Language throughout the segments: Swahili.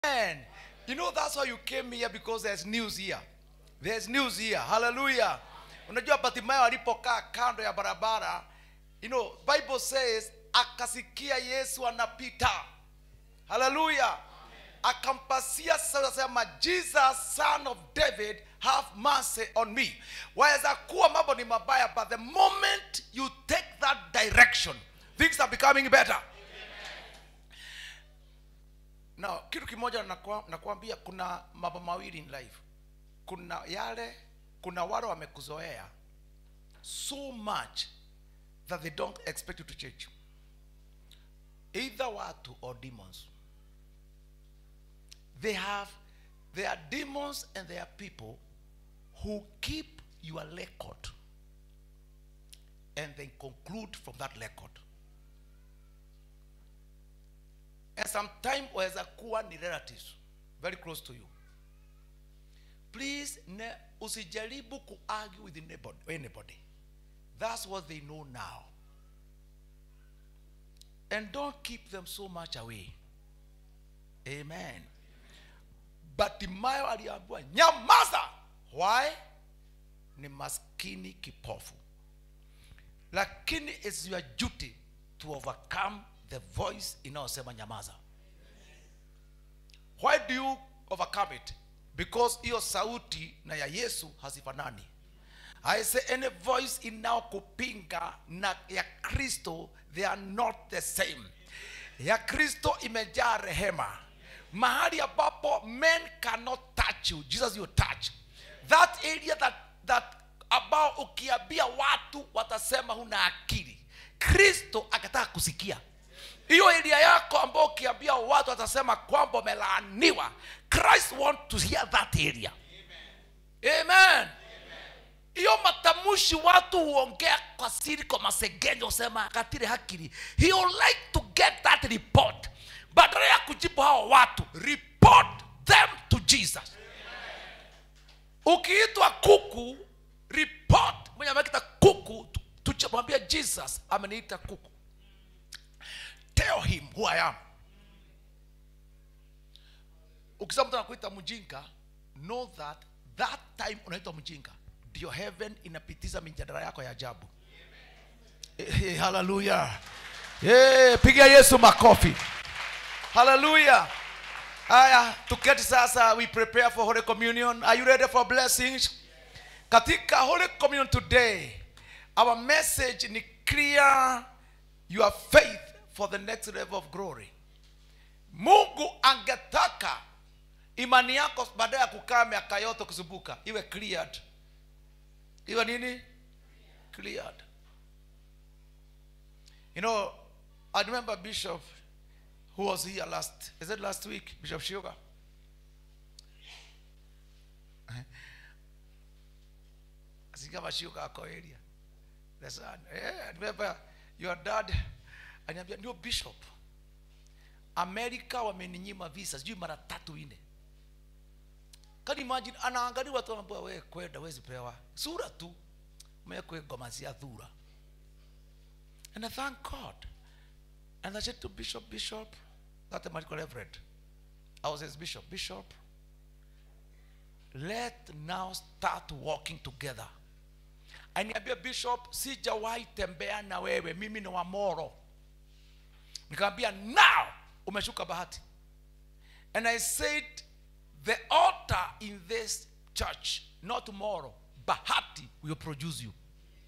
Amen. You know that's why you came here because there's news here. There's news here. Hallelujah. Unajua Bartimayo alipokaa kando ya barabara, you know, Bible says akasikia Yesu anapita. Hallelujah. Akampasia sasa sema Jesus son of David have mercy on me. Waweza kuwa mambo ni mabaya but the moment you take that direction things are becoming better. Now, kitu kimoja nakwa- nakwambia kuna mambo mawili in life. Kuna yale, kuna wale wamekuzoea so much that they don't expect you to change. Either watu or demons. They have, they are demons and they are people who keep your record and they conclude from that record. and sometimes waweza kuwa ni relatives very close to you please ne, usijaribu kuargue with anybody, anybody that's what they know now and don't keep them so much away amen batimayo aliambiwa nyamaza why ni maskini kipofu lakini it's your duty to overcome the voice inayosema nyamaza why do you overcome it because hiyo sauti na ya yesu hazifanani i say any voice inayokupinga na ya kristo they are not the same ya kristo imejaa rehema mahali ambapo men cannot touch you jesus you touch that area that, that ambao ukiambia watu watasema huna akili kristo akataka kusikia hiyo elia yako ambao ukiambia watu watasema kwamba umelaaniwa christ want to hear that area amen hiyo matamushi watu huongea kwa siri kwa masegenyo usema katire hakiri he would like to get that report badala ya kujibu hao watu report them to jesus ukiitwa kuku report mwenye amekita kuku tuchamwambia jesus ameniita kuku tell him who i am ukisema mtu anakuita mjinga know that that time unaitwa mjinga ndio heaven inapitiza mijadala yako ya ajabu hey, haleluya hey, piga yesu makofi haleluya haya tuketi sasa we prepare for holy communion are you ready for blessings katika holy communion today our message ni clear your faith for the next level of glory mungu angetaka imani yako baada ya kukaa miaka yote kuzunguka iwe cleared iwe nini cleared you know i remember bishop who was here last is it last week bishop sugar sikama shuka ako area the son yeah, I remember your dad aniambia ndio bishop amerika wameninyima visa sijui mara tatu ine can you imagine anaangalia watu wanaambia we kwenda wezi pewa sura tu mekwe ngoma cia thura and i thank god and i said to bishop bishop that medical reverend i was his bishop bishop let now start walking together aniambia bishop sijawahi tembea na wewe mimi ni wa moro nikamwambia now umeshuka bahati and i said the altar in this church not tomorrow bahati will produce you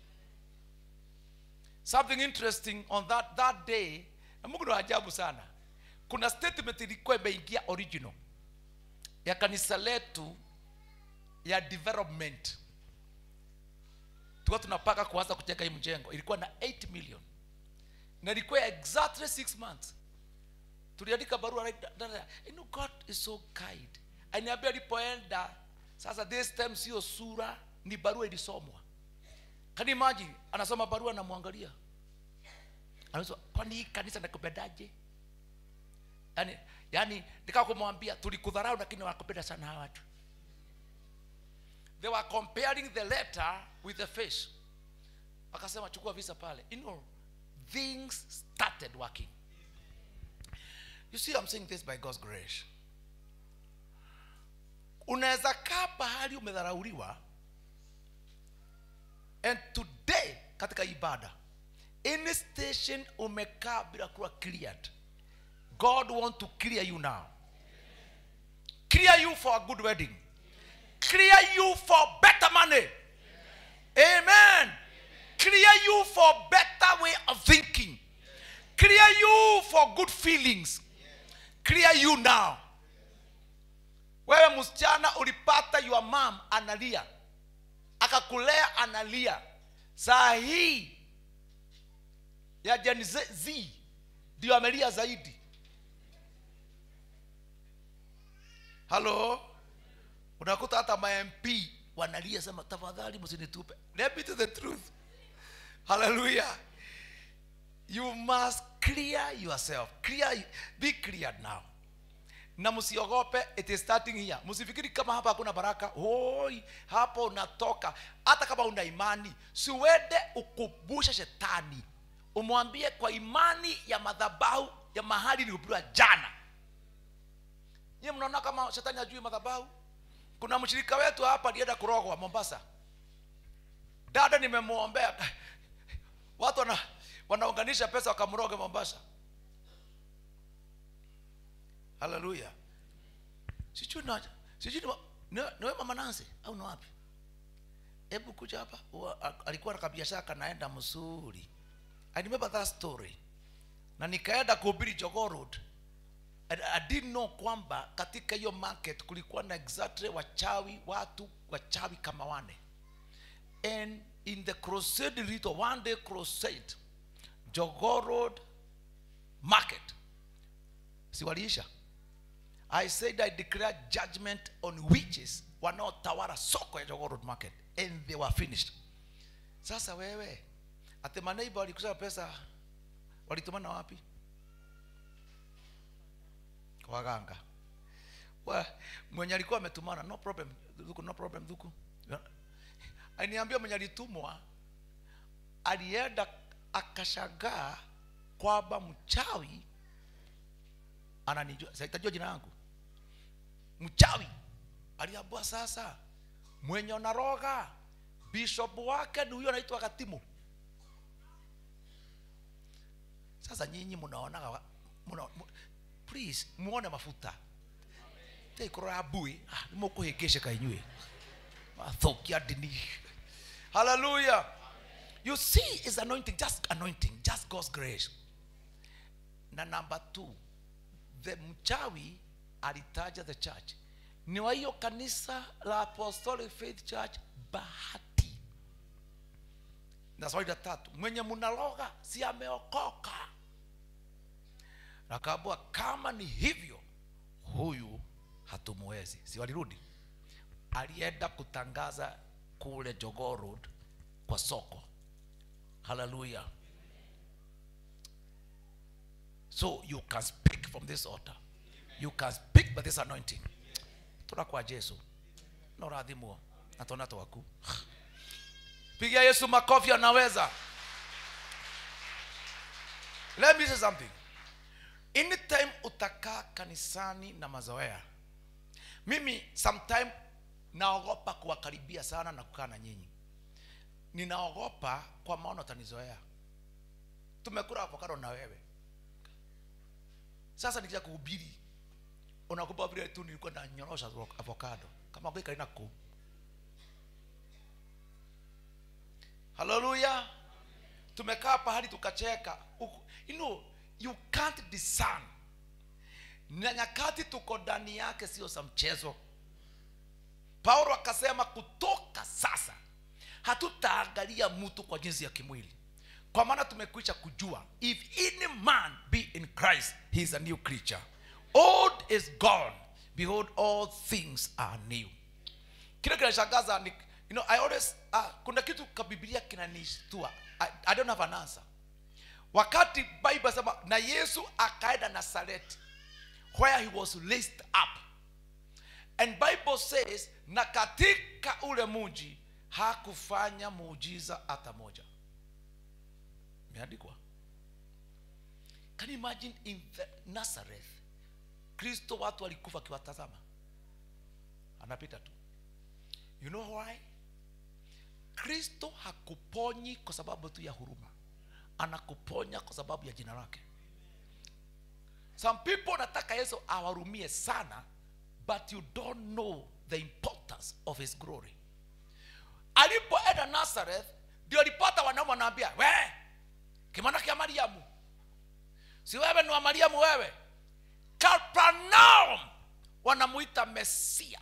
something interesting on that, that day na mungu ni wa ajabu sana kuna statement ilikuwa imeingia original ya kanisa letu ya development tulikuwa tunapaka kuanza kujenga hii mjengo ilikuwa na 8 million na ilikuwa exactly 6 months tuliandika barua right da- da- da. you know, god is so kind aniambia alipoenda sasa this time sio sura ni barua ilisomwa can you imagine anasoma barua anamwangalia anasema kwani hii kanisa nakupendaje yani yani nikaa kumwambia tulikudharau lakini wakupenda sana hawa watu they were comparing the letter with the face akasema chukua visa pale you know things started working you see i'm saying this by god's grace unaweza kaa pahali umedharauliwa and today katika ibada any station umekaa bila kuwa cleared god want to clear you now clear you for a good wedding clear you for better money amen clear you for better way of thinking clear you for good feelings clear you now wewe msichana ulipata your mom analia akakulea analia saa hii ya Gen Z Z ndio amelia zaidi halo unakuta hata mamp wanalia sema tafadhali msinitupe let me to the truth hallelujah you must clear yourself clear be cleared now na msiogope it is starting here msifikiri kama hapa hakuna baraka hoi hapo unatoka hata kama una imani siwende ukumbushe shetani umwambie kwa imani ya madhabahu ya mahali nilihubiriwa jana nyie mnaona kama shetani ajui madhabahu kuna mshirika wetu hapa alienda kurogwa mombasa dada nimemwombea watu wana, wanaunganisha pesa wakamroge mombasa haleluya sijui na sijui ni wa- ni- ni wewe mama Nancy au ni wapi hebu kuja hapa Ua- a- alikuwa na kabiashara kanaenda mzuri i remember that story na nikaenda kuhubiri Jogoo Road And I didn't know kwamba katika hiyo market kulikuwa na exactly wachawi watu wachawi kama wane and in the crusade rito one day crusade Jogoo Road market si waliisha i said i declare judgment on witches wanaotawala soko ya Jogoo Road market and they were finished sasa wewe ati maneiba walikusanya pesa walitumana wapi kwa waganga Wa- mwenye alikuwa ametumana no problem dhuku no problem dhuku aliniambia mwenye alitumwa alienda akashangaa kwamba mchawi ananijua sitajua jina yangu mchawi aliambua sasa mwenye unaroga bishop wake ni huyo anaitwa katimu sasa nyinyi mnaonaga wa- muna, mu, please muone mafuta teikora bui ah, nimukuhĩngĩcĩka inyuĩ mathokia ndini hallelujah you see is anointing just anointing just god's grace na number two the mchawi alitaja the church ni wa hiyo kanisa la apostolic faith church bahati na swali la tatu mwenye mnaloga si ameokoka akaambua kama ni hivyo huyu hatumwezi si walirudi alienda kutangaza kule Jogoo Road kwa soko haleluya so you can speak from this altar you can speak by this anointing tuna kwa jesu na urathimwo na tona twaku pigia yesu makofi anaweza let me say something anytime utakaa kanisani na mazoea mimi sometime naogopa kuwakaribia sana na kukaa na nyinyi ninaogopa kwa maana utanizoea tumekula avocado na wewe sasa nikija kuhubiri unakupa vile tu nilikuwa nanyorosha avocado kama gwika ina kuu haleluya tumekaa pahali tukacheka Uku- you know you can't discern na nyakati tuko ndani yake sio za mchezo paulo akasema kutoka sasa hatutaangalia mtu kwa jinsi ya kimwili kwa maana tumekwisha kujua if any man be in christ he is a new creature old is gone behold all things are new kile kinashangaza ni you know i always uh, kuna kitu ka biblia kinanishtua I, i don't have an answer wakati bible sema na yesu akaenda nazareti where he was raised up and bible says na katika ule muji hakufanya muujiza hata moja imeandikwa can you imagine in the nazareth kristo watu walikufa akiwatazama anapita tu you know why kristo hakuponyi kwa sababu tu ya huruma anakuponya kwa sababu ya jina lake some people nataka yesu awarumie sana but you don't know the importance of his glory alipoenda nazareth ndio alipata wanaume wanaambia we kimana kia mariamu si wewe ni wa mariamu wewe kapernaum wanamuita mesia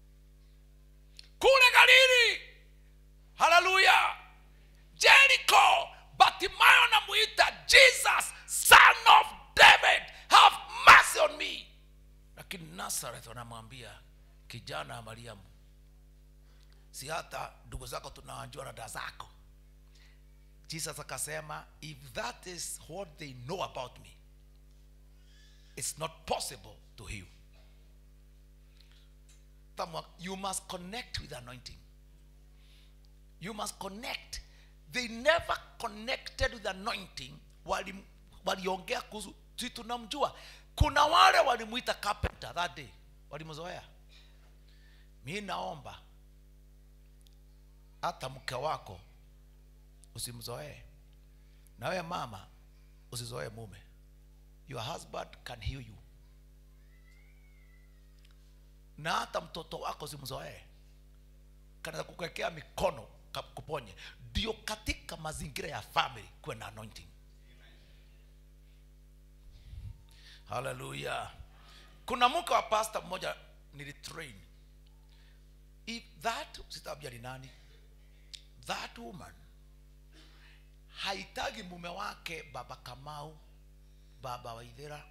kule galili haleluya jericho batimayo anamuita jesus son of david have mercy on me lakini nazareth wanamwambia kijana wa mariamu si hata ndugu zako tunawajua na dada zako jesus akasema if that is what they know about me it's not possible to heal Tamwa- you must connect with anointing you must connect they never connected with anointing Wali- waliongea kuhusu si tunamjua kuna wale walimwita carpenter that day walimzoea mi naomba hata mke wako usimzoee na wewe mama usizoee mume your husband can heal you na hata mtoto wako usimzoee kanaweza kukuwekea mikono ka- kuponye ndio katika mazingira ya family kuwe na anointing haleluya kuna mke wa pasta mmoja nilitrain if that sitabia ni nani that woman haitagi mume wake baba kamau baba waithera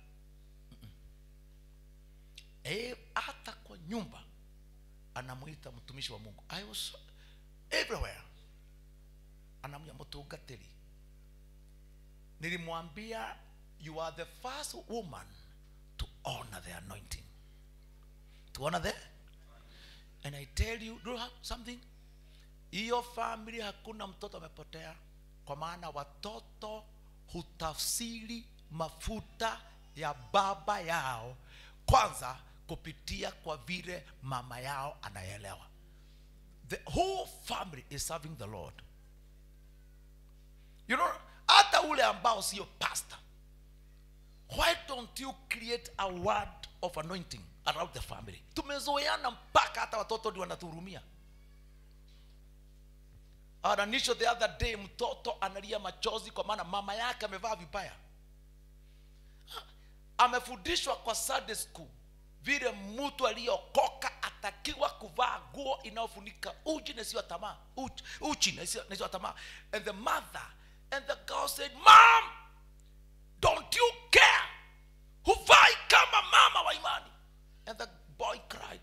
e, hata kwa nyumba anamwita mtumishi wa mungu I was everywhere anamwia mtungatiri nilimwambia you are the first woman to honor the anointing to honor the and i tell you do you have something hiyo family hakuna mtoto amepotea kwa maana watoto hutafsiri mafuta ya baba yao kwanza kupitia kwa vile mama yao anaelewa the whole family is serving the lord you know hata ule ambao sio pastor why don't you create a word of anointing around the family tumezoeana mpaka hata watoto ndio wanatuhurumia ananisho the other day mtoto analia machozi kwa maana mama yake amevaa vibaya amefundishwa kwa Sunday school vile mtu aliyokoka atakiwa kuvaa nguo inayofunika uchi na sio tamaa uchi, uchi na sio na sio tamaa and the mother and the girl said mom don't you care huvai kama mama wa imani and the boy cried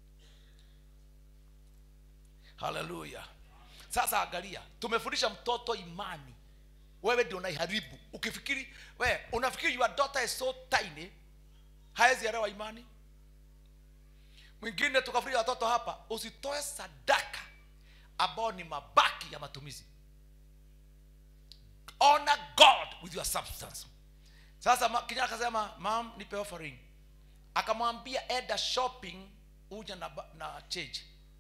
haleluya sasa angalia tumefundisha mtoto imani wewe ndio unaiharibu ukifikiri we unafikiri your daughter is so tiny hawezi elewa imani mwingine tukafundisha watoto hapa usitoe sadaka ambao ni mabaki ya matumizi honor god with your substance sasa ma- kijana akasema mam nipe offering akamwambia enda shopping uja na, ba- na change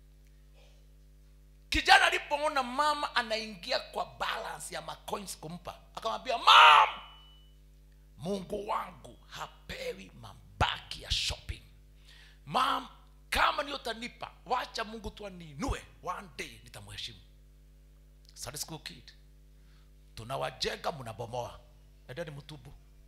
kijana alipoona mama anaingia kwa balance ya macoins kumpa akamwambia mam mungu wangu hapewi mabaki ya shopping mam kama ni utanipa wacha mungu tu aniinue one day nitamheshimu Sunday school kid tunawajenga mnabomoa endeni mtubu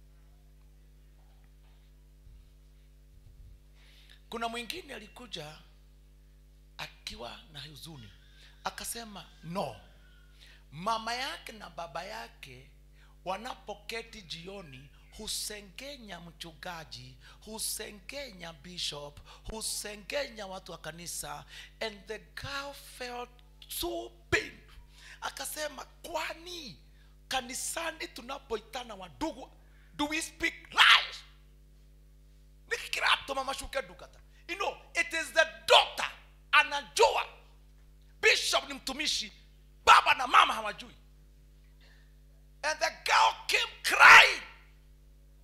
kuna mwingine alikuja akiwa na huzuni akasema no mama yake na baba yake wanapoketi jioni husengenya mchungaji husengenya bishop husengenya watu wa kanisa and the girl felt so pain akasema kwani kanisani tunapoitana wadugu do we speak lies nikikiratuma mashuke dukata you know it is the daughter anajua bishop ni mtumishi baba na mama hawajui and the girl came crying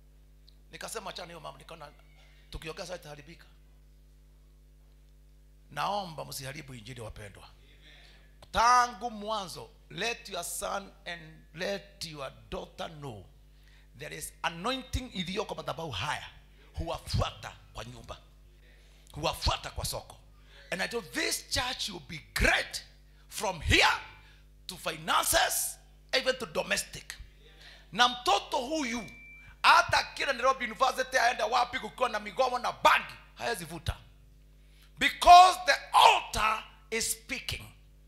nikasema chana hiyo mama nikaona tukiongea sasa itaharibika naomba msiharibu injili wapendwa tangu mwanzo let your son and let your daughter know there is anointing iliyoko madhabahu haya huwafuata kwa nyumba huwafuata kwa soko and i told this church will be great from here to finances even to domestic na mtoto huyu hata akienda nairobi university aende wapi kukiwa na migomo na bangi hayazivuta because the altar is speaking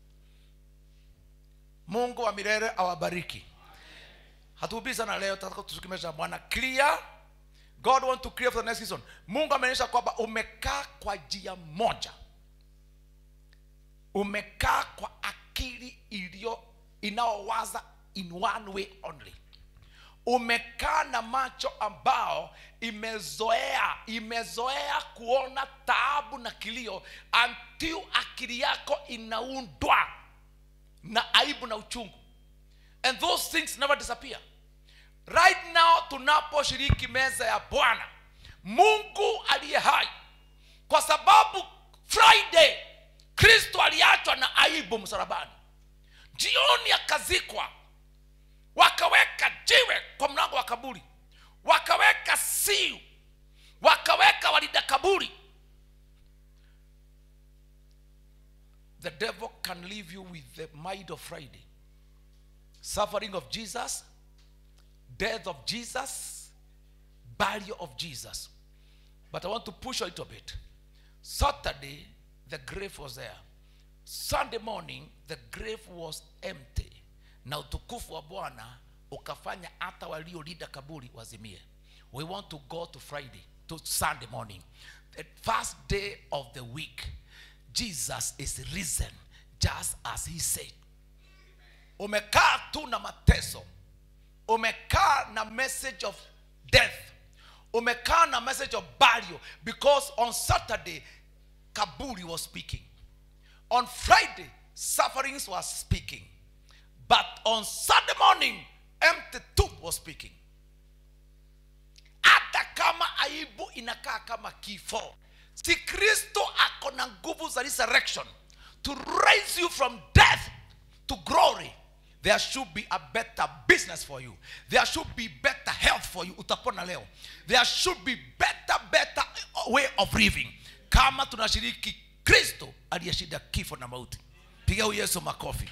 mungu wa milele awabariki hatuhubiri sana leo tataka tusukimesha bwana clear god want to clear for the next season mungu ameonyesha kwamba umekaa kwa njia moja umekaa kwa akili iliyo inayowaza in one way only umekaa na macho ambao imezoea imezoea kuona taabu na kilio until akili yako inaundwa na aibu na uchungu and those things never disappear right now tunaposhiriki meza ya bwana mungu aliye hai kwa sababu friday kristo aliachwa na aibu msalabani jioni akazikwa wakaweka jiwe kwa mlango wa kaburi wakaweka siu wakaweka walinda kaburi the devil can leave you with the mind of friday suffering of jesus death of jesus burial of jesus but i want to push a little bit saturday the grave was there sunday morning the grave was empty na utukufu wa bwana ukafanya hata waliolinda kaburi wazimie we want to go to friday to sunday morning the first day of the week jesus is risen just as he said umekaa tu na mateso umekaa na message of death umekaa na message of burial because on saturday kaburi was speaking on friday sufferings was speaking but on sunday morning empty tomb was speaking hata kama aibu inakaa kama kifo si kristo ako na nguvu za resurrection to raise you from death to glory there should be a better business for you there should be better health for you utapona leo there should be better better way of living kama tunashiriki kristo aliyeshinda kifo na mauti piga huyu yesu makofi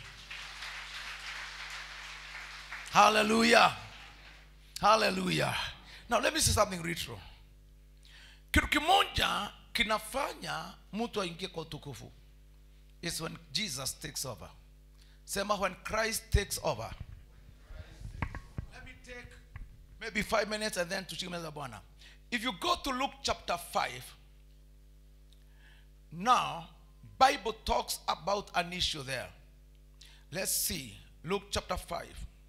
hallelujah hallelujah now let me say something retro kitu kimoja kinafanya mtu aingie kwa utukufu is when jesus takes over sema when christ takes over let me take maybe five minutes and then tushikimeza bwana if you go to luke chapter 5 now bible talks about an issue there let's see luke chapter 5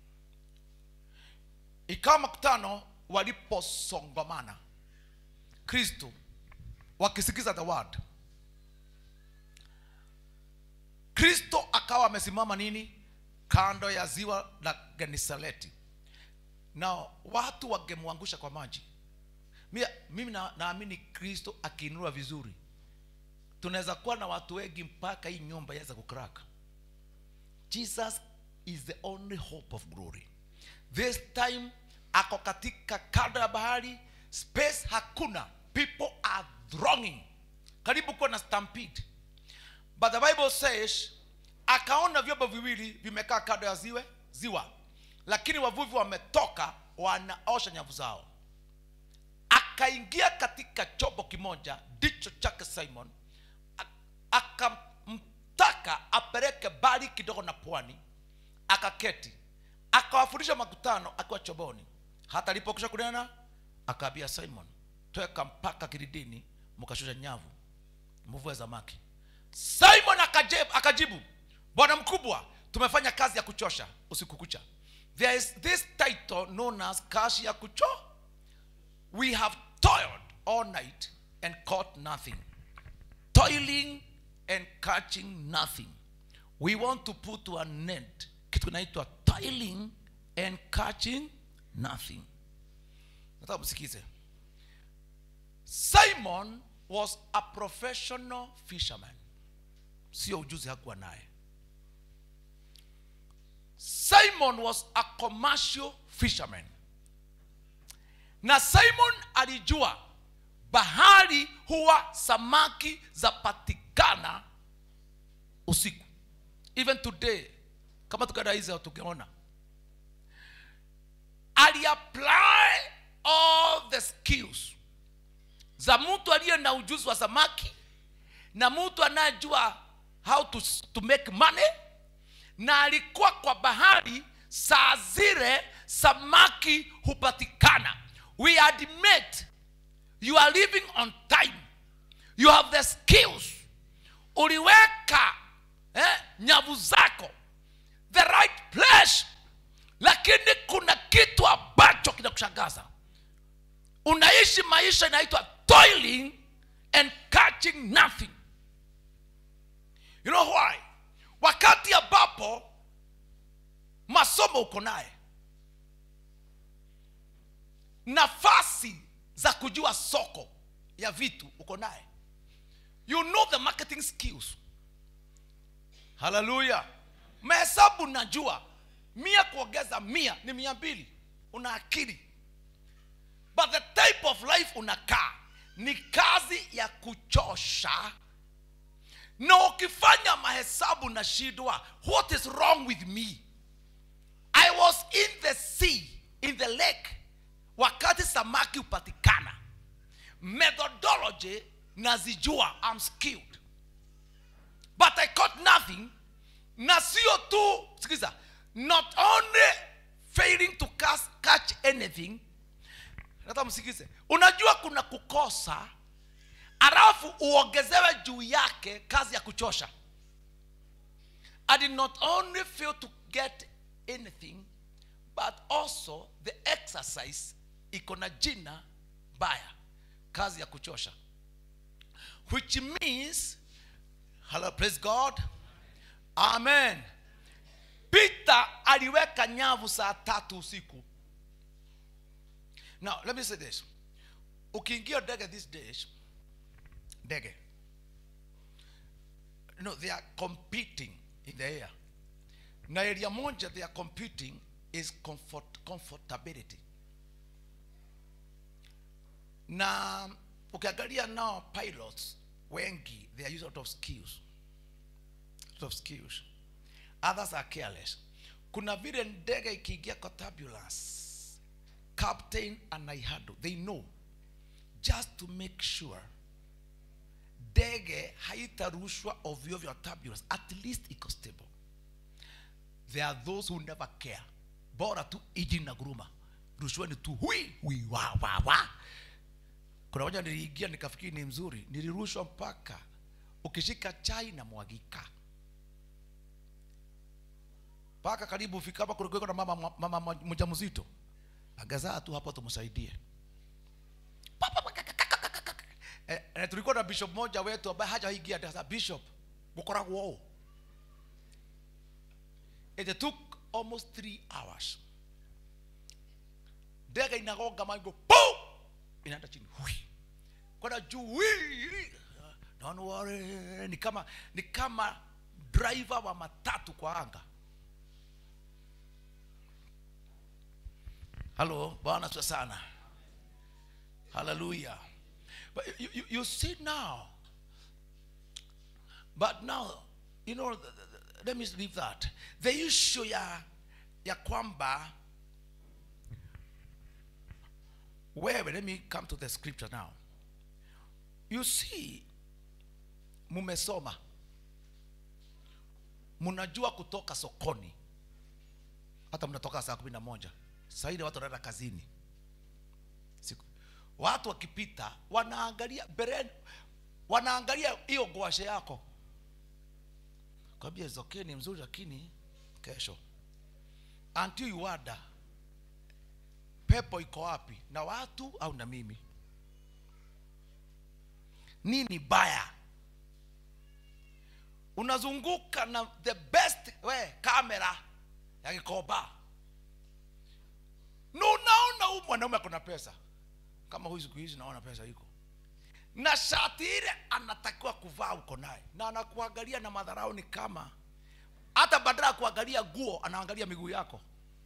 ikawa makutano waliposongomana kristo wakisikiza the word kristo akawa amesimama nini kando ya ziwa la genesaleti na watu wangemwangusha kwa maji Mia- mimi na- naamini kristo akiinua vizuri tunaweza kuwa na watu wengi mpaka hii nyumba iweze kukraka jesus is the only hope of glory this time ako katika kando ya bahari space hakuna people are thronging karibu kuwa na stampede but the bible says akaona vyombo viwili vimekaa kando ya ziwe ziwa lakini wavuvi wametoka wanaosha nyavu zao akaingia katika chombo kimoja ndicho chake simon A- akamtaka apeleke bali kidogo na pwani akaketi akawafundisha makutano akiwa choboni hata alipokisha kunena akaambia simon tweka mpaka kilidini mkashusha nyavu mvue samaki simon akajibu, akajibu bwana mkubwa tumefanya kazi ya kuchosha usiku kucha there is this title known as kazi ya kucho we have toiled all night and caught nothing toiling and catching nothing we want to put to an end kitu kinaitwa toiling and catching nothing nataka msikize simon was a professional fisherman sio ujuzi hakuwa naye simon was a commercial fisherman na simon alijua bahari huwa samaki zapatikana usiku even today kama tukaenda hizi tukiona aliapply all the skills za mtu aliye na ujuzi wa samaki na mtu anayejua how to, to make money na alikuwa kwa bahari saa zile samaki hupatikana we admit you are living on time you have the skills uliweka eh, nyavu zako the right place lakini kuna kitu ambacho kinakushangaza unaishi maisha inaitwa toiling and catching nothing you know why wakati ambapo masomo uko naye nafasi za kujua soko ya vitu uko naye you know the marketing skills haleluya mahesabu najua mia kuongeza mia ni mia mbili una akili but the type of life unakaa ni kazi ya kuchosha na ukifanya mahesabu na shidwa what is wrong with me i was in the sea in the lake wakati samaki hupatikana methodology nazijua I'm skilled but i caught nothing na sio tu sikiza not only failing to catch, catch anything hata msikize unajua kuna kukosa alafu uongezewe juu yake kazi ya kuchosha i did not only fail to get anything but also the exercise iko na jina baya kazi ya kuchosha which means hello praise god amen peter aliweka nyavu saa tatu usiku now let me say this ukiingia ndege these days ndege you know, they are competing in the air na area moja they are competing is comfort, comfortability na ukiangalia nao pilots wengi they are using a lot of skills lot of skills others are careless kuna vile ndege ikiingia kwa turbulence captain anaihandle they know just to make sure ndege haitarushwa ovyo ovyo turbulence at least iko stable there are those who never care bora tu iji na guruma rushweni tu hui hui wa wa wa kuna moja niliingia nikafikiri ni mzuri nilirushwa mpaka ukishika chai na mwagika mpaka karibu fika hapa kulikuwa na mama mama mjamzito agazaa tu hapo tumsaidie Pa, pa, pa, ka, ka, ka, ka, ka, ka. eh, eh, tulikuwa na bishop moja wetu ambaye hajaingia sasa bishop gukoragwo ũũ it took almost three hours ndege inagonga mango po inaenda chini hui kwenda juu hui. don't worry ni kama ni kama driver wa matatu kwa anga halo bwana sio sana hallelujah but you, you, you see now but now you know the, the, the, let me leave that the issue ya ya kwamba wewe let me come to the scripture now you see mumesoma mnajua kutoka sokoni hata mnatoka saa kumi na moja saidi watu wanaenda kazini Siku. watu wakipita wanaangalia mbeleni wanaangalia hiyo gwashe yako kwambia okay ni mzuri lakini kesho until you wonder pepo iko wapi na watu au na mimi nini baya unazunguka na the best we kamera ya kikoba na unaona huyu mwanaume akona pesa kama huyu siku hizi naona pesa iko na shati ile anatakiwa kuvaa madharau uko naye na anakuangalia na madharau ni kama hata badala ya kuangalia guo anaangalia miguu yako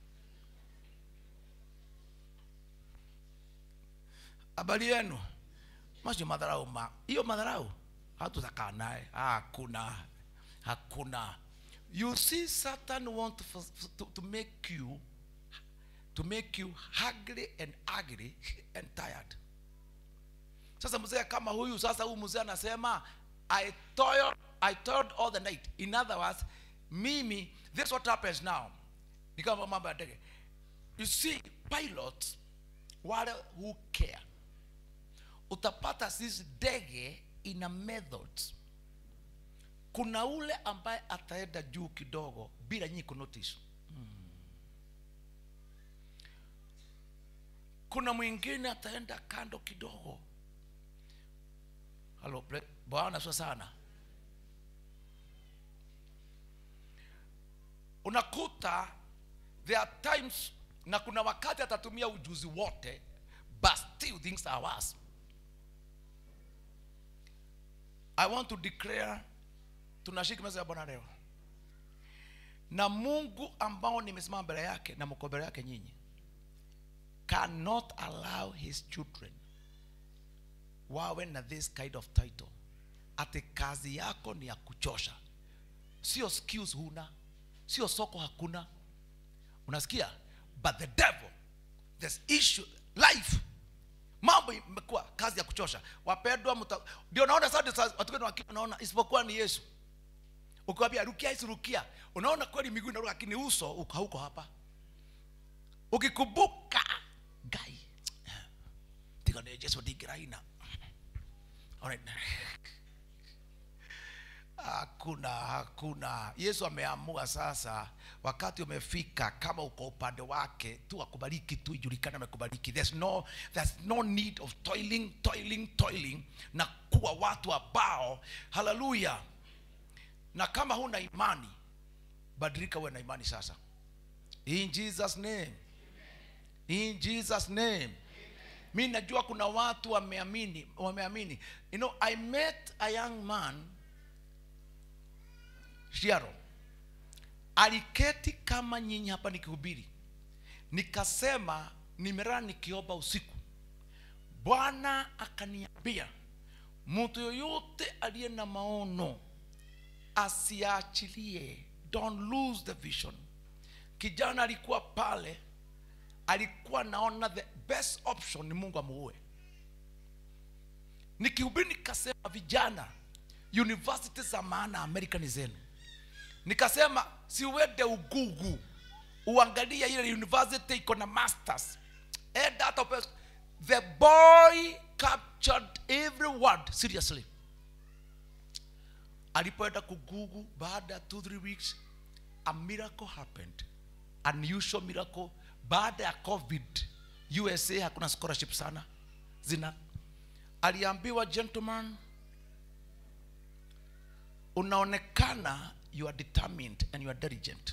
habari yenu macio madharau ma hiyo madharau hatutakaa naye hakuna hakuna you see satan want to, to, to make you to make you hungry and ugly and tired sasa mzee kama huyu sasa huyu mzee anasema i toiled, i toiled all the night in other words mimi this what happens now ni kama mambo ya ndege you see pilots wale who care utapata sisi ndege ina methods kuna ule ambaye ataenda juu kidogo bila nyinyi kunotice kuna mwingine ataenda kando kidogo halo bre- bwana sio sana unakuta there are times na kuna wakati atatumia ujuzi wote but still things are worse i want to declare tunashika meza ya bwana leo na mungu ambao nimesimama mbele yake na mko mbele yake nyinyi cannot allow his children wawe na this kind of title ati kazi yako ni ya kuchosha sio skills huna sio soko hakuna unasikia but the devil this issue life mambo imekuwa kazi ya kuchosha wapendwa mta- ndio naona sasa sasa watu wengine wakiwa naona isipokuwa ni yesu ukiwambia rukia hizi rukia unaona kweli miguu inaruka lakini uso uko- hauko hapa ukikumbuka gai tiga ni jesu ndigiraina Alright. hakuna hakuna yesu ameamua sasa wakati umefika kama uko upande wake tu akubariki tu ijulikane amekubariki there's no, there's no need of toiling toiling toiling na kuwa watu ambao haleluya na kama huna imani badilika uwe na imani sasa in jesus name in jesus name mi najua kuna watu wameamini wameamini you know i met a young man shiaro aliketi kama nyinyi hapa nikihubiri nikasema nimelala nikiomba usiku bwana akaniambia mtu yoyote aliye na maono asiachilie don't lose the vision kijana alikuwa pale alikuwa naona the best option ni mungu amuue nikihubiri nikasema vijana university za maana amerika ni zenu nikasema siuende ugugu uangalie ile university iko na masters enda hata upe- the boy captured every word seriously alipoenda kugugu baada ya two three weeks a miracle happened unusual miracle baada ya covid usa hakuna scholarship sana zina aliambiwa gentleman unaonekana you are determined and you are diligent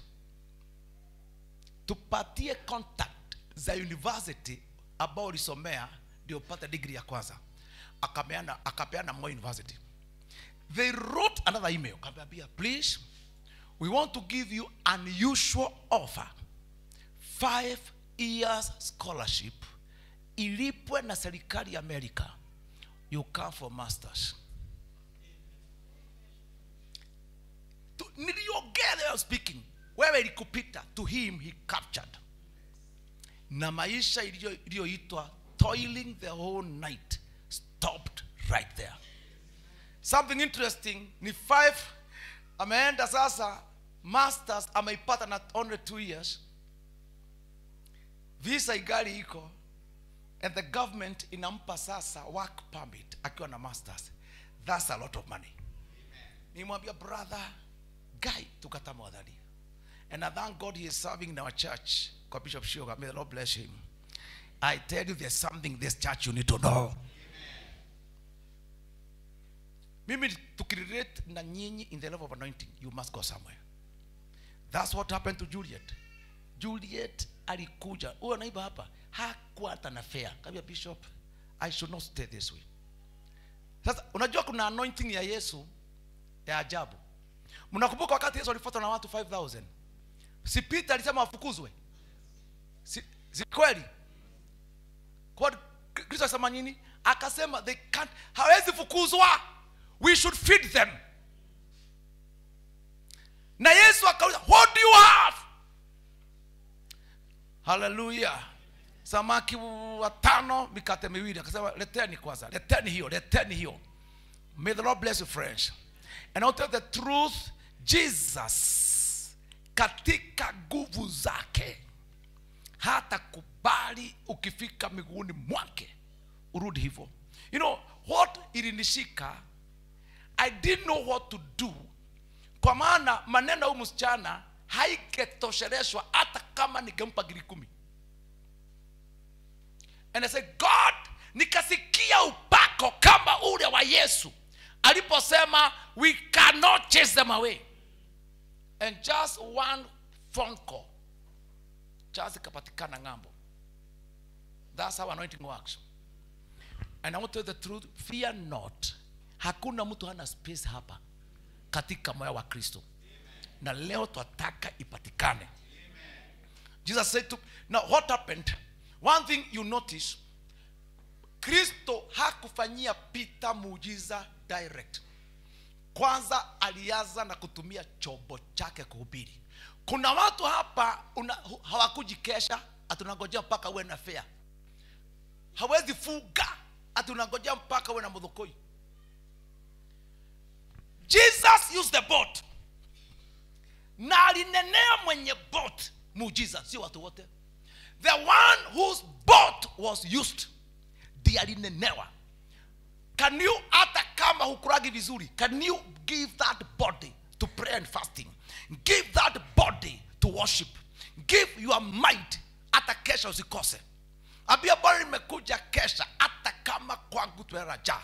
tupatie contact za university ambao ulisomea ndio upate degree ya kwanza akapeana akapeana Moi university they wrote another email akaambia please we want to give you unusual offer five years scholarship ilipwe na serikali ya america you come for masters To- niliongea they were speaking wewe ilikupita to him he captured na maisha iliyo- iliyoitwa toiling the whole night stopped right there something interesting ni five ameenda sasa masters ameipata na only two years visa igali iko and the government inampa sasa work permit akiwa na masters that's a lot of money nimwambia brother guy tukata mwadhani and i thank god he is serving in our church kwa bishop Shoga. may the lord bless him i tell you there's something in this church you need to know mimi tukirelate na nyinyi in the level of anointing you must go somewhere that's what happened to juliet juliet alikuja huyo naiba hapa hakuwa hata na fare kaambia bishop i should not stay this way sasa unajua kuna anointing ya yesu ya ajabu mnakumbuka wakati yesu alifuatwa na watu 5000 si peter alisema wafukuzwe si, si kweli kwa kristo akasema nini akasema they can't hawezi fukuzwa we should feed them na yesu akauliza what do you have haleluya samaki watano mikate miwili akasema leteni kwanza leteni hiyo leteni hiyo may the lord bless you friends and I'll tell the truth jesus katika nguvu zake hata kubali ukifika miguuni mwake urudi hivyo you know what ilinishika i didn't know what to do kwa maana maneno ya huyu msichana haiketosheleshwa hata kama ningempa giri kumi and I said god nikasikia upako kama ule wa yesu aliposema we cannot chase them away and just one phone call just ikapatikana ng'ambo that's how anointing works and i want to tell the truth fear not hakuna mtu hana space hapa katika moyo wa kristo na leo twataka ipatikane jesus said to now what happened one thing you notice kristo hakufanyia pita muujiza direct kwanza alianza na kutumia chombo chake kuhubiri kuna watu hapa una, hu- hawakuji kesha atunangojea mpaka uwe na fea hawezi fuga atunangojea mpaka uwe na mudhukoi jesus used the boat na alinenea mwenye boat muujiza sio watu wote the one whose boat was used ndiye alinenewa can you hata kama hukuragi vizuri can you give that body to pray and fasting give that body to worship give your mind hata kesha usikose ambia bwana nimekuja kesha hata kama kwangu tueraja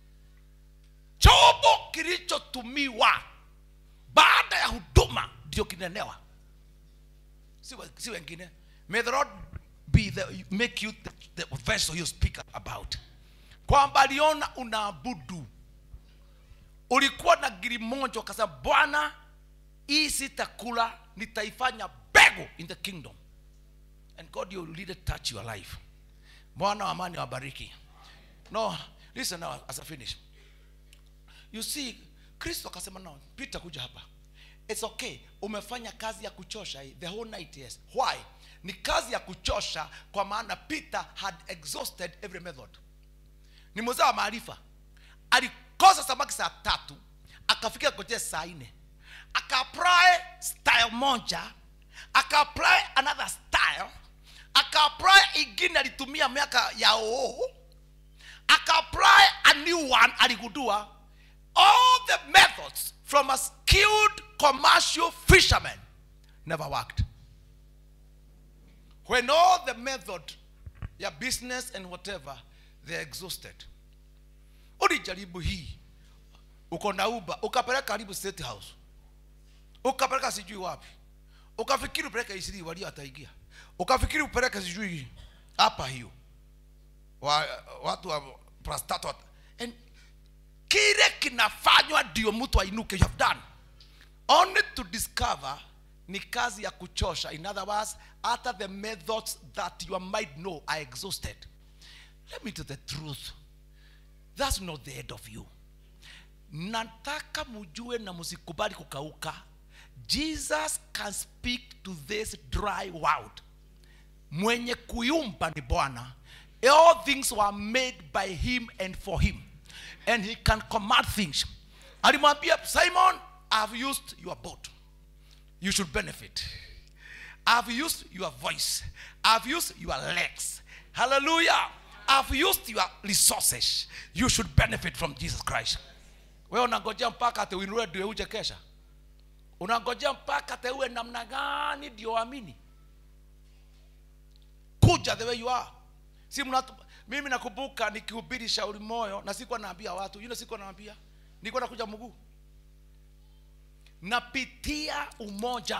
chombo kilichotumiwa baada ya huduma ndio kinenewa si, we- si wengine may the lord be the, make you the, the vessel you speak about kwamba aliona unaabudu ulikuwa na giri moja ukasema bwana hii sitakula nitaifanya bego in the kingdom and god you really touch your life bwana wa amani wabariki no listen now as i finish you see kristo akasema no peter kuja hapa it's okay umefanya kazi ya kuchosha hii, the whole night yes why ni kazi ya kuchosha kwa maana peter had exhausted every method ni mzee wa maarifa alikosa samaki saa tatu akafika kote saa nne akaapply style moja akaapply another style akaapply ingine alitumia miaka ya oo akaapply a new one aligundua all the methods from a skilled commercial fisherman never worked when all the method ya business and whatever they're exhausted ulijaribu hii uko na uba ukapeleka karibu state house ukapeleka sijui wapi ukafikiri upeleke isiri walio ataingia ukafikiri upeleke sijui hapa hiyo wa, watu wa prostato and kile kinafanywa ndio mtu ainuke you have done only to discover ni kazi ya kuchosha in other words hata the methods that your mind know are exhausted let me tell the truth that's not the end of you nataka mujue na msikubali kukauka jesus can speak to this dry world mwenye kuiumba ni bwana all things were made by him and for him and he can command things alimwambia simon i've used your boat you should benefit i've used your voice i've used your legs hallelujah i've used your resources you should benefit from jesus christ wewe unangojea mpaka ati uinue ndio uje kesha unangojea mpaka teue namna gani ndio amini kuja the way you are si mnatu, mimi nakumbuka nikihubiri shauri moyo na sikuwa naambia watu yule sikuwa naambia nilikuwa nakuja mguu napitia umoja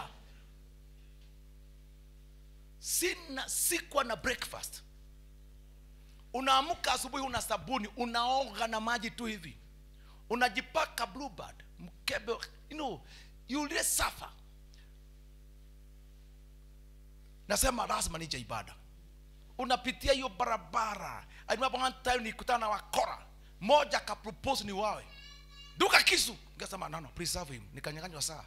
sina sikuwa na breakfast unaamka asubuhi una sabuni unaoga na maji tu hivi unajipaka bluebird mkebe you know you really suffer nasema lazima nije ibada unapitia hiyo barabara I remember one time nikutana na wakora moja akapropose ni wawe duka kisu nikasema no, no, preserve him nikanyanganywa saa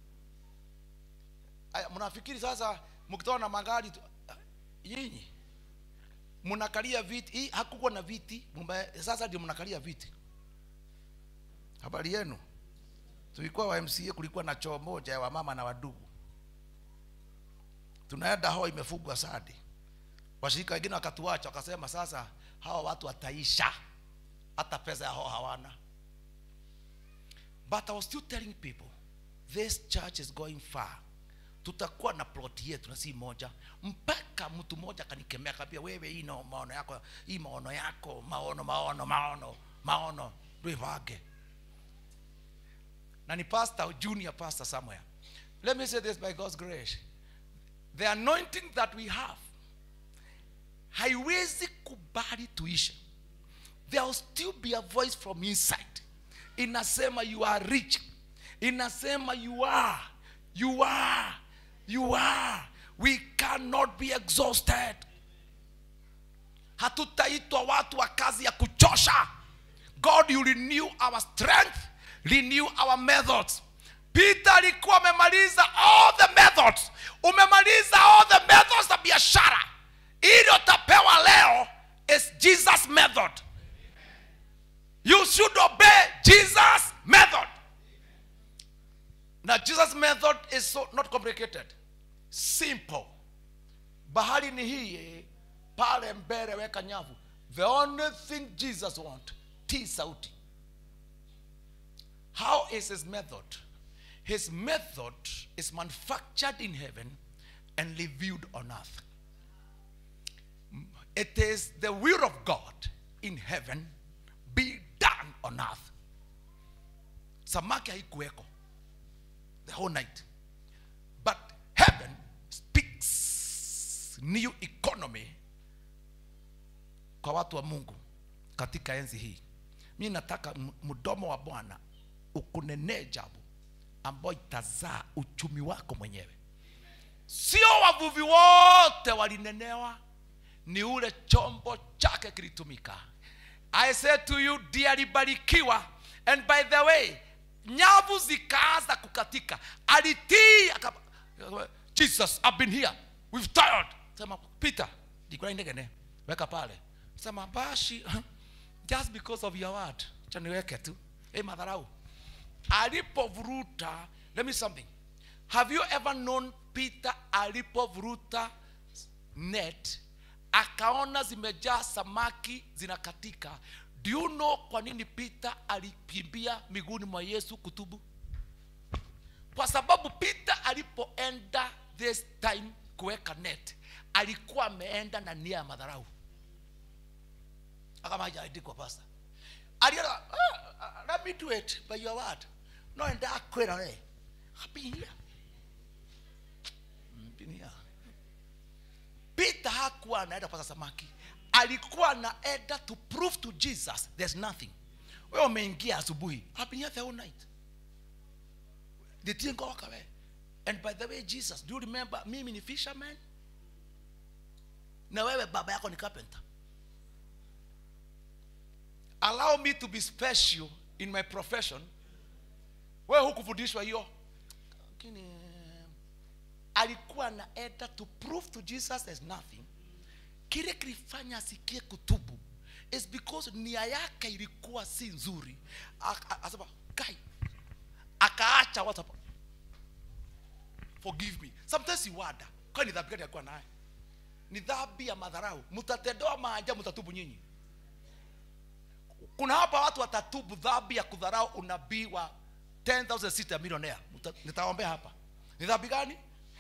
Aya, mnafikiri sasa mkitoa na magari tu nyinyi mnakalia viti hii hakukuwa na viti mumba- sasa ndio mnakalia viti habari yenu tulikuwa wa mca kulikuwa na choo moja ya wamama na wadugu tunaenda hao imefugwa sadi washirika wengine wakatuacha wakasema sasa hawa watu wataisha hata pesa ya hao hawana but i was still telling people this church is going far tutakuwa na plot yetu na si moja mpaka mtu mmoja akanikemea kabia wewe hii no maono yako hii maono yako maono maono maono maono ndwivage na ni pastor junior pastor somewhere let me say this by god's grace the anointing that we have haiwezi kubali tuishe there will still be a voice from inside inasema you are rich inasema you are you are you are we cannot be exhausted hatutaitwa watu wa kazi ya kuchosha god you renew our strength renew our methods peter alikuwa amemaliza all the methods umemaliza all the methods za biashara ili utapewa leo is jesus method you should obey jesus method na jesus method is so not complicated simple bahari ni hii pale mbele weka nyavu the only thing jesus want tii sauti how is his method his method is manufactured in heaven and revealed on earth it is the will of god in heaven be done on earth samaki haikuweko the whole night but heaven speaks new economy kwa watu wa mungu katika enzi hii mi nataka m- mdomo wa bwana ukunenee jambo ambayo itazaa uchumi wako mwenyewe sio wavuvi wote walinenewa ni ule chombo chake kilitumika i say to you dearly barikiwa and by the way nyavu zikaanza kukatika alitii akapa- jesus I've been here we've tired sema peter dikura indegene weka pale sema bashi just because of your word cha niweke tu hey, madharau alipovuruta let me something have you ever known peter alipovuruta net akaona zimejaa samaki zinakatika do you know kwa nini peter alikimbia miguuni mwa yesu kutubu kwa sababu peter alipoenda this time kuweka net alikuwa ameenda na nia ya madharau akama hajaandikwa pasta aliona ah, ah, let me do it by your word no enda kwera we hapinia mpinia peter hakuwa anaenda kupata samaki alikuwa anaenda to prove to jesus there's nothing wewe umeingia asubuhi I've been here the whole night the thing go away and by the way jesus do you remember mimi ni fisherman na wewe baba yako ni carpenter allow me to be special in my profession wewe hukufundishwa hiyo lakini alikuwa anaenda to prove to jesus there's nothing kile kilifanya asikie kutubu is because nia yake ilikuwa si nzuri Ak- a- asema kai akaacha watu hapa forgive me sometimes you wonder kwani dhambi gani alikuwa naye ni dhambi ya madharau mtatendewa maajabu mtatubu nyinyi kuna hapa watu watatubu dhambi ya kudharau unabii wa 10000 seat ya millionaire Mta- nitaombea hapa ni dhambi gani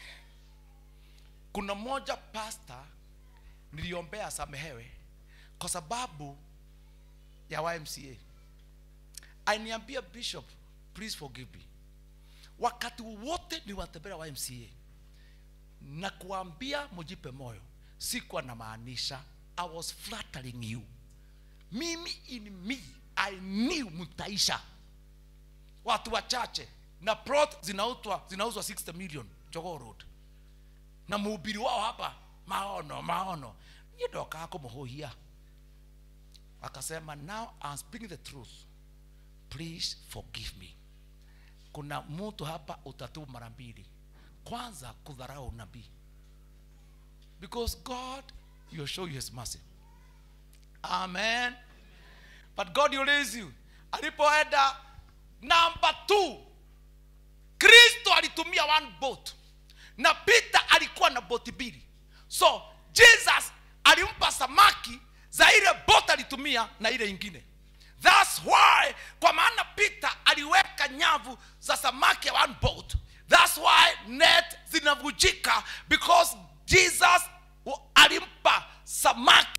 kuna mmoja pasta niliombea asamehewe kwa sababu ya ymca ainiambia bishop please forgive me wakati wote niwatembelea ymca na kuambia mujipe moyo sikuwa namaanisha i was flattering you mimi in me i knew mtaisha watu wachache na plot zinauzwa zinauzwa 60 million jogoo road na mhubiri wao hapa maono maono niĩ ndokaga kũmũhũhia akasema now I'm speaking the truth please forgive me kuna mtu hapa utatubu mara mbili kwanza kudharau nabii because god will show you his mercy amen but god will raise you alipoenda number two kristo alitumia one boat na peter alikuwa na boti mbili so jesus alimpa samaki za ile bot alitumia na ile ingine thats why kwa maana peter aliweka nyavu za samaki ya one boat thats why net zinavujika because jesus wa- alimpa samaki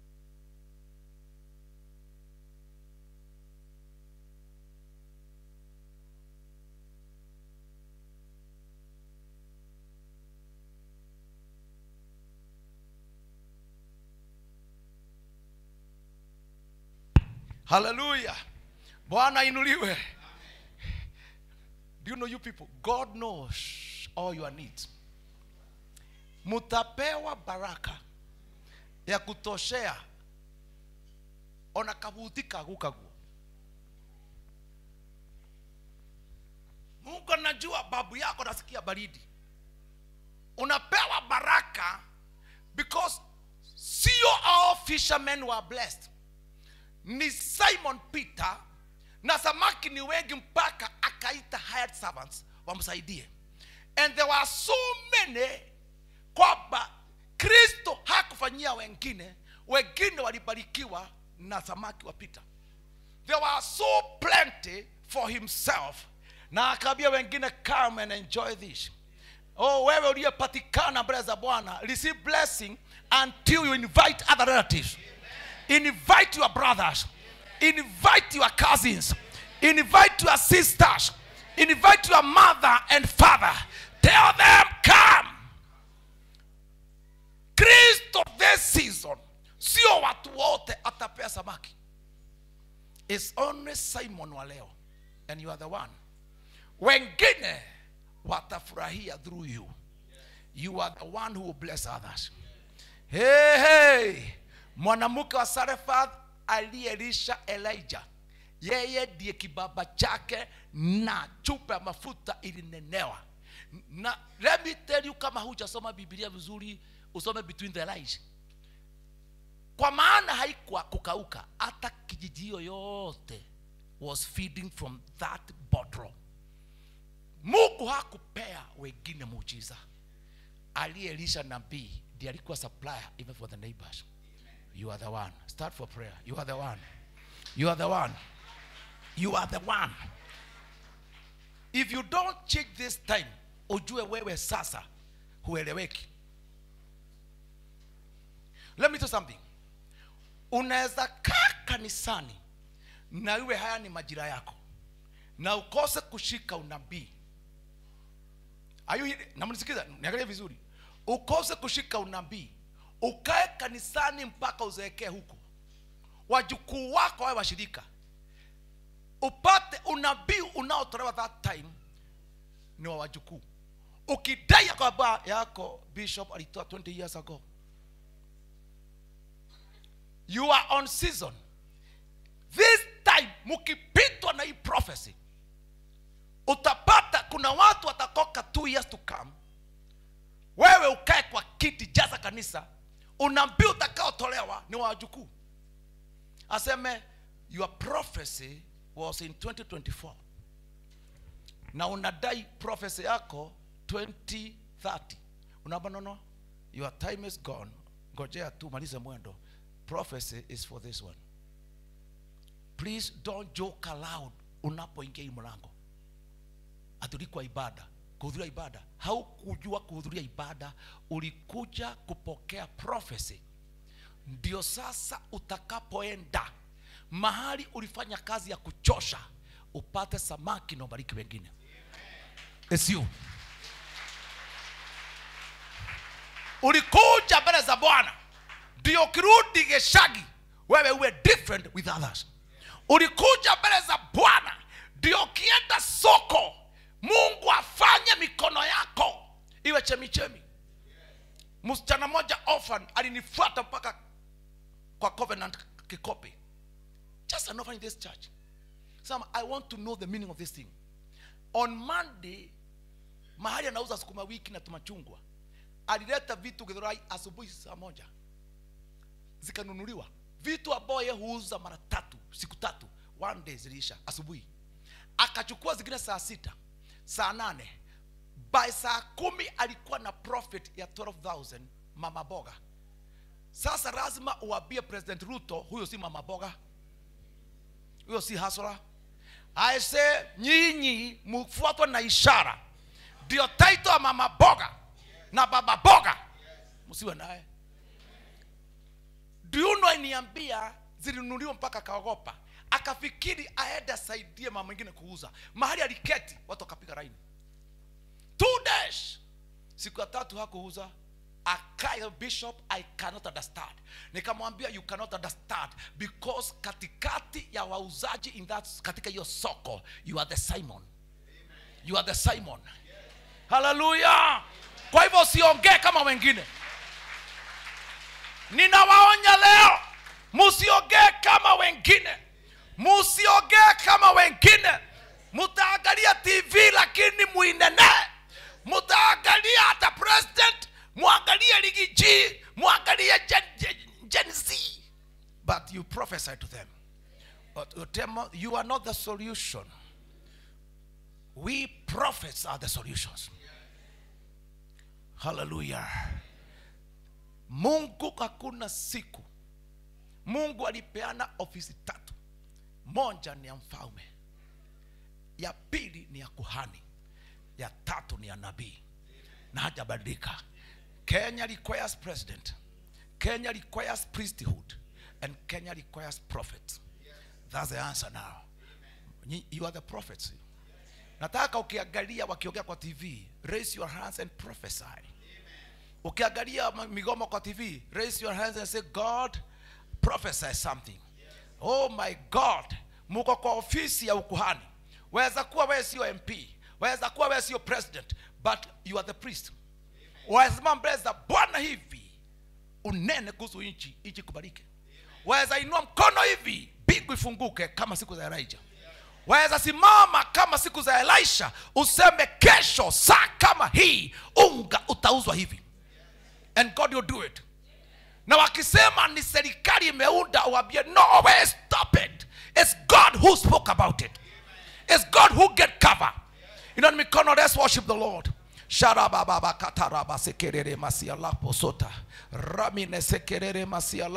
haleluya bwana inuliwe do you know you people god knows all your needs mutapewa baraka ya kutoshea ona kabuti kagu kaguo mungu anajua babu yako nasikia baridi unapewa baraka because sio all fishermen were blessed ni simon peter na samaki ni wengi mpaka akaita hired servants wamsaidie and there were so many kwamba kristo hakufanyia wengine wengine walibarikiwa na samaki wa peter there were so plenty for himself na akaambia wengine come and enjoy this oh wewe uliyepatikana mbele za bwana receive blessing until you invite other relatives invite your brothers invite your cousins invite your sisters invite your mother and father tell them come kristo this season sio watu wote atapea samaki It's only simon wa leo and you are the one wengine watafurahia through you you are the one who will bless others hey, hey. mwanamke wa sarefat aliyelisha elijah yeye ndiye kibaba chake na chupa ya mafuta ilinenewa na let me tell you kama hujasoma biblia vizuri usome between the lines kwa maana haikuwa kukauka hata kijiji hiyo yote was feeding from that bottle mungu hakupea wengine muujiza aliyelisha nabii ndiye alikuwa supplier even for the neighbors you are the one start for prayer you are the one you are the one you are the one if you don't change this time ujue wewe sasa hueleweki let me tell you something unaweza kaa kanisani na iwe haya ni majira yako na ukose kushika unabii Are you hearing- namnisikiza niangalie vizuri ukose kushika unabii ukae kanisani mpaka uzeekee huko wajukuu wako wawe washirika upate unabii unaotolewa that time ni wa wajukuu ukidai ya kwamba yako bishop alitoa 20 years ago you are on season this time mkipitwa na hii prophecy utapata kuna watu watakoka two years to come wewe ukae kwa kiti jaza kanisa unabii utakaotolewa ni wa wajukuu aseme your prophecy was in 2024 na unadai prophecy yako 2030 unaamba nono your time is gone ngojea tu malize mwendo prophecy is for this one please don't joke aloud unapoingia hii mlango atulikuwa ibada kuhudhuria ibada haukujua kuhudhuria ibada ulikuja kupokea prophecy ndio sasa utakapoenda mahali ulifanya kazi ya kuchosha upate samaki na ubariki wengine It's you. ulikuja mbele za bwana ndio ukirudi geshagi wewe uwe different with others ulikuja mbele za bwana ndio ukienda soko mungu afanye mikono yako iwe chemichemi msichana moja orphan alinifuata mpaka kwa covenant kikopi just an orphan in this church Some, i want to know the meaning of this thing on monday mahali anauza sukuma wiki na tumachungwa alileta vitu githurai asubuhi saa moja zikanunuliwa vitu ambayo ye huuza mara tatu siku tatu one day ziliisha asubuhi akachukua zingine saa sita saa nane by saa kumi alikuwa na profit ya 12000 mama boga sasa lazima uambie president ruto huyo si mama boga huyo si hasara aise nyinyi mfuatwe na ishara ndio taito ya mama boga na baba boga msiwe naye diuno iniambia zilinunuliwa mpaka akaogopa akafikiri aende asaidie mama mwingine kuuza mahali aliketi watu wakapiga raini two days siku ya tatu hakuuza akae bishop i cannot understand nikamwambia you cannot understand because katikati ya wauzaji in that katika hiyo soko you are the simon you are the simon haleluya kwa hivyo usiongee kama wengine ninawaonya leo musiongee kama wengine musiongee kama wengine mutaangalia tv lakini muinenee mutaangalia hata president mwangalie ligi g mwangalie gen, gen, gen z but you prophesy to them but you tell them, you are not the solution we prophets are the solutions hallelujah mungu hakuna siku mungu alipeana ofisi tatu moja ni ya mfalme ya pili ni ya kuhani ya tatu ni ya nabii na hajabadilika kenya requires president kenya requires priesthood and kenya requires prophet that's the answer now Nyi- you are the prophets nataka ukiangalia wakiongea kwa tv raise your hands and prophesy ukiangalia ma- migomo kwa tv raise your hands and say god prophesy something oh my god muko kwa ofisi ya ukuhani waweza kuwa wewe sio mp waweza kuwa wewe sio president but you are the priest waweza mbele za bwana hivi unene kuhusu nchi nchi kubalike waweza inua mkono hivi mbingu ifunguke kama siku za elijah waweza simama kama siku za elisha useme kesho saa kama hii unga utauzwa hivi and god will do it na wakisema ni serikali imeunda uambie no way stop it it's god who spoke about it it's god who get cover you know mikono let's worship the lord sharabababakataraba sekerere masialaposota ramine sekerere masiala